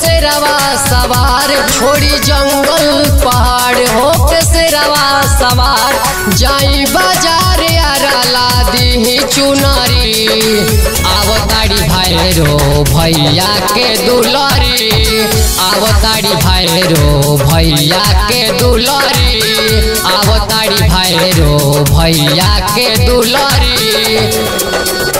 शेरवा सवार छोड़ी जंगल पहाड़ हो के शेरवा सवार जाई बाजार अरला दी चुनरी आवताड़ी भैरो भैया के दुलरी आवताड़ी भैरो भैया के दुलरी आवताड़ी भैरो भैया के दुलरी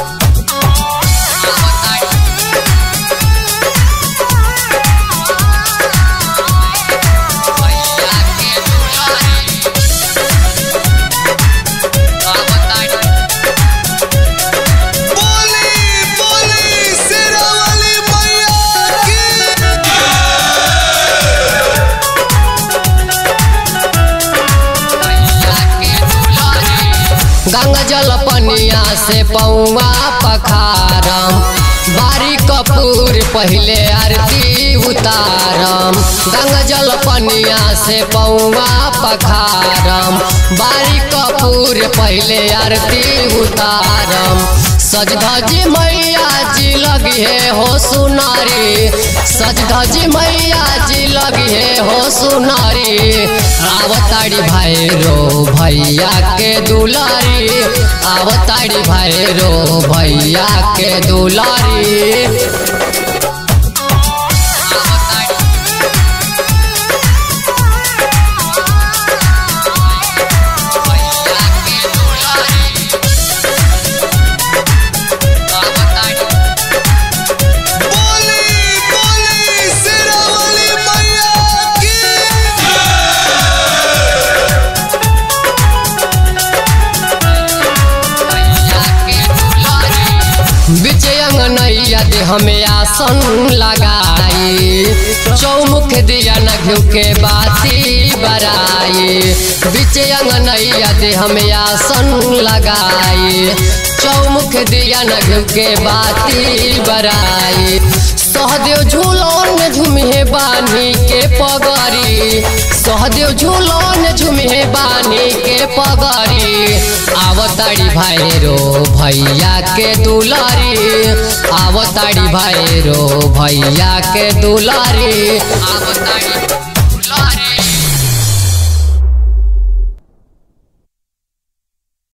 बोली बोली शेरावाली मैया की गंगा जल पनिया से पौआ पखारम बारी कपूर पहले आरती उतारम गंगा जल पनिया से पौआ पखारम बारी कपूर पहले आरती उतारम सज धजी मैया जी लगी है हो सुनारी सज धजी मैया जी लगी है हो सुनारी आवताड़ी भैरो भैया के दुलारी आवताड़ी भैरो भैया के दुलारी बोली बोली शेरावाली मैया की बिच अंगनैया दे हमें आसन लगाई चौमुख दिया न घिउ के बाती बराई बिच अंगनैया दे हमें आसन लगाई चौमुख दिया न घिउ के बाती बराई सहदेव झूलन झुमे बानी के पगरी सहदेव झूलन झुमे बानी के पगरी आवताड़ी भैरो भैया के दुलारी आवताड़ी भैरो भैया के दुलारी आव